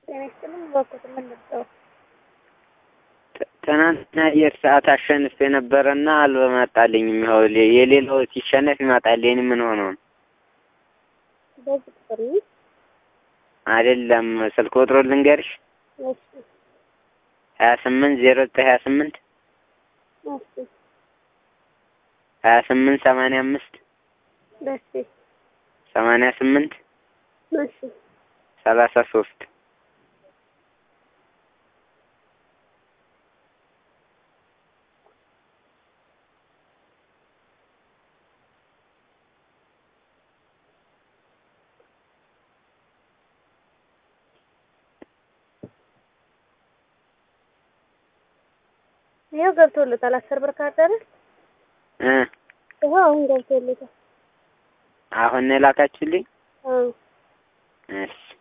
ጤና ይስጥልኝ። እባክዎት ምን ልርዳው? ትናንትና አየር ሰዓት አሸንፍ የነበረና አልመጣልኝም። ይኸው የሌላው ሲሸነፍ ይመጣል። የኔ ምን ሆኖ ነው? በዚህ ቁጥር ነው? አይደለም ስልክ ቁጥሩ ልንገርሽ፣ እሺ ሀያ ስምንት ዜሮ ዘጠኝ ሀያ ስምንት እሺ ሀያ ስምንት ሰማንያ አምስት እሺ ሰማንያ ስምንት እሺ ሰላሳ ሶስት ይኸው ገብቶለታል። አስር ብር ካርድ አይደል? እ ይኸው አሁን ገብቶለታል። አሁን ነው የላካችሁልኝ? አዎ እሺ